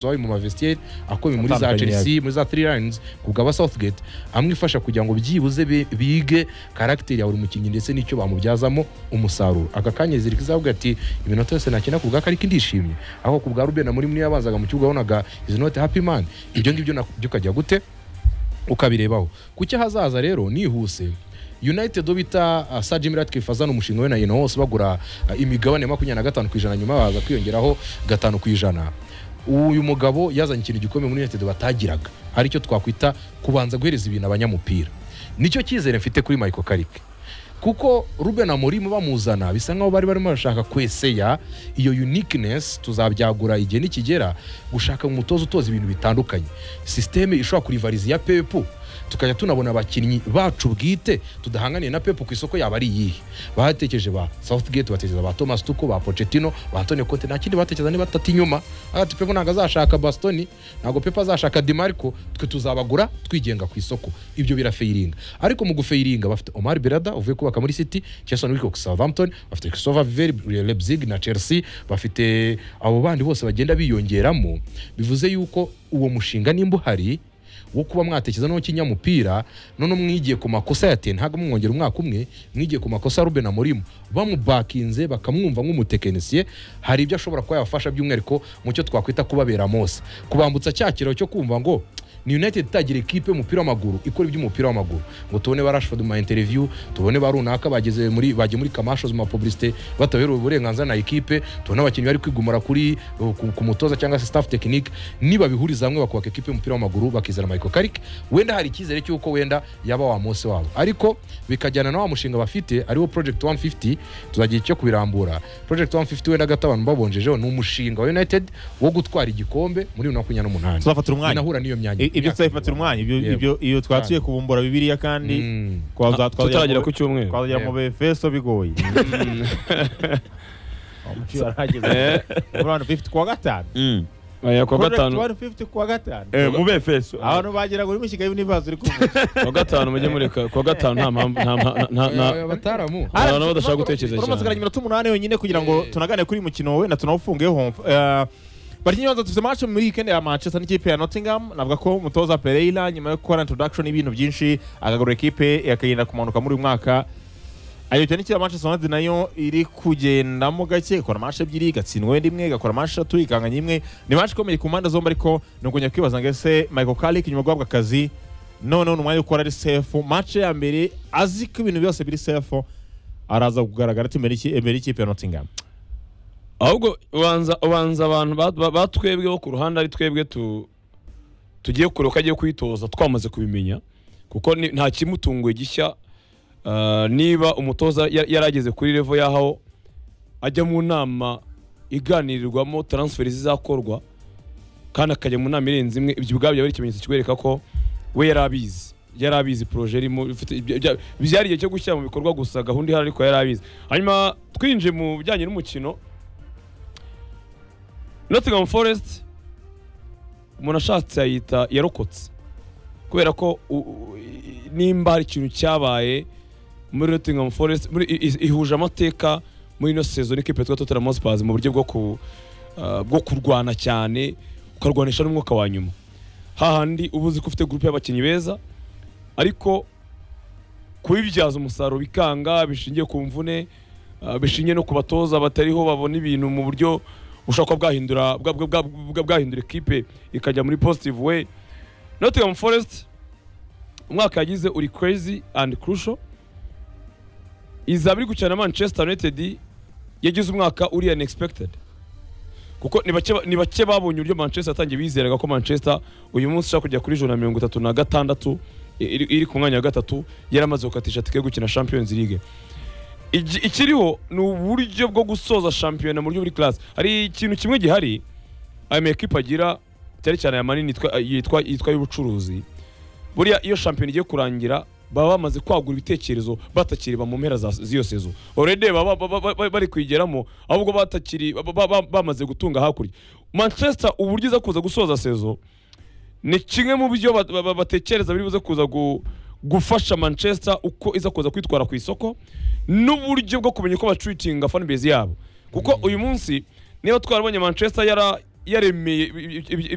wabaye mu mavesiyeri akomeye muri za Atandukanye chelsea muri za three lions ku bwa southgate amwifasha kugira ngo byibuze bi- bige karagiteri ya buri mukinnyi ndetse n'icyo bamubyazamo umusaruro aka kanya zirika izavuga ati iminota yose nakina ku bwa kariko ndishimye aho ku bwa rubena muri mwe yabazaga mu kibuga wabonaga izi note happy man ibyo ngibyo byukajya gute ukabirebaho ku cyo hazaza rero nihuse united bita uh, sir jim ratcliffe azana umushinga we na yena wose bagura uh, imigabane ya makumyabiri na gatanu ku ijana nyuma baza kwiyongeraho gatanu ku ijana uyu mugabo yazanye ikintu gikomeye muri united batagiraga aricyo twakwita kubanza guhereza ibintu abanyamupira nicyo cyizere mfite kuri michael karike kuko ruben amorim bamuzana bisa nkaho bari barimo barashaka kweseya iyo uniqueness tuzabyagura igihe nikigera gushaka umutoza utoza ibintu bitandukanye sisiteme ishobora kurivariza iya pepu tukajya tunabona abakinnyi bacu bwite tudahanganiye na pepu ku isoko yaba ari iyihe batekereje ba southgate batekereza ba thomas tuko ba pochettino ba antonio conte nta kindi batekereza niba atata inyuma Aho ati pepu ntabwo azashaka bastoni ntabwo pepu azashaka demarco twe tuzabagura twigenga ku isoko ibyo birafeyiringa ariko mu gufeyiringa bafite omar berada uvuye kubaka muri city jason wilcock southampton bafite christopher viveri leipzig na chelsea bafite abo bandi bose bagenda biyongeramo bivuze yuko uwo mushinga nimba uhari wo kuba mwatekereza no kinyamupira none mwigiye ku makosa ya te ntabwo mwongera umwaka umwe mwigiye ku makosa ya ruben amorimu bamubakinze bakamwumva nk'umutekinisiye hari ibyo ashobora kuba yabafasha by'umwihariko mu cyo twakwita kubabera mose kubambutsa cya kiraro cyo kumva ngo ni united itagira ekipe y'umupira w'amaguru ikora iby'umupira w'amaguru ngo tubone ba rashford mu ma interview tubone ba runaka bageze muri bagiye muri kamashozi mu ma publicité bataberewe uburenganzira na ekipe tubone abakinnyi bari kwigumura kuri uh, ku, ku mutoza cyangwa se staff technique nibabihuriza hamwe bakubaka ekipe y'umupira w'amaguru bakizana Michael Carrick wenda hari icyizere cy'uko wenda yaba wa Mose wabo ariko bikajyana na wa mushinga bafite ariwo project 150 tuzagira icyo kubirambura project 150 wenda gato abantu babonjejeho ni umushinga wa United wo gutwara igikombe muri 2028 tuzafatira umwanya binahura n'iyo myanya I- ibyo imyaka. tuzabifatira umwanya ibyo Yego. ibyo iyo twatuye kubumbura bibiliya kandi Mm. twaza- twazagera tutagera mu- ku cyumweru twazagera mu befeso bigoye Umucyuye arahageze. Muri wani fifty kuwa gatanu Aya, ku wa gatanu Muri wani fifty kuwa gatanu mu befeso abantu bagera muri mishyiga y'ibibazo uri kuvuga ku wa gatanu mujye mureka ku wa gatanu nta mpamvu nta mpa- nta- nta- Eh, abataramu Hari abantu badashaka gutekereza cyane. uramutse iminota umunani yonyine kugira ngo tunagane kuri uyu mukino wenda tunawufungeho Eh, bakinnyi baza dufite match muri weekend ya manchester n'ikipe ya nottingham navuga ko umutoza pereira nyuma yo gukora introduction y'ibintu byinshi akagura ekipe yakagenda kumanuka muri uyu mwaka ayo cyane ya manchester united nayo iri kugendamo gake ikora match ebyiri igatsindwa rimwe igakora match eshatu ikanganya imwe ni match ikomeye ku mpande zombi ariko ni ukongera kwibaza ngo ese michael carrick nyuma yo guhabwa akazi noneho ni umwanya wo gukora ari sefu match ya mbere azi ko ibintu byose biri sefu araza kugaragara ati imbere y'iki- imbere y'ikipe ya nottingham ahubwo ubanza ubanza abantu ba- ba- batwebwe bo ku ruhande ari twebwe tu- tugiye kure uko agiye kwitoza twamaze kubimenya kuko ni- nta kimutunguye gishya Ah, niba umutoza ya- yarageze kuri revo y'aho ajya mu nama iganirirwamo taransiferi zizakorwa kandi akajya mu nama irenze imwe ibyo ubwabyo ari ikimenyetso kikwereka ko we yari abizi yari abizi poroje irimo ifite ibyo- ibya- byari igihe cyo gushyira mu bikorwa gusa gahunda ihari ariko yari abizi hanyuma twinjiye mu bijyanye n'umukino Nottingham Forest umuntu ashatse yayita yarokotse kubera ko u- u- i- nimba hari ikintu cyabaye muri Nottingham Forest muri i- i- ihuje amateka muri ino season ikipe yitwa Tottenham Hotspur mu buryo bwo ku ah, bwo kurwana cyane ukarwanisha n'umwuka wa nyuma hahandi uba uzi ko ufite groupe y'abakinnyi beza ariko kubibyaza umusaruro bikanga bishingiye ku mvune ah, bishingiye no ku batoza batariho babona ibintu mu buryo bushobora kuba bwahindura bwa- bwa- bwa- bwa- bwahindura ekipe ikajya muri positive way Nottingham Forest umwaka yagize uri crazy and crucial izaba iri gukina na Manchester United yagize umwaka uri unexpected kuko ni bake ba- ni bake babonye uburyo Manchester yatangiye bizeraga ko Manchester uyu munsi ushaka kujya kuri ijana na mirongo itatu na gatandatu iri iri ku mwanya wa gatatu yaramaze gukatisha tike yo gukina Champions League Igi- ikiriho ni uburyo bwo gusoza shampiyona mu buryo buri class hari ikintu kimwe gihari ayo ma ekipe agira cyane cyane aya manini yitwa- yitwa yitwa y'ubucuruzi buriya iyo shampiyona igiye kurangira baba bamaze kwagura ibitekerezo batakiriba mu mpera za- z'iyo sezo already baba baba- baba- bari kwigeramo ahubwo batakiri ba- ba- ba- bamaze gutunga hakurya manchester uburyo iza kuza gusoza sezo ni kimwe mu byo ba- ba- ba- batekereza biri buze kuza gu- gufasha manchester uko iza kuza kwitwara ku isoko n'uburyo bwo kumenya uko bacuitinga fanbase yabo kuko uyu munsi niba twarabonye manchester yara- yaremeye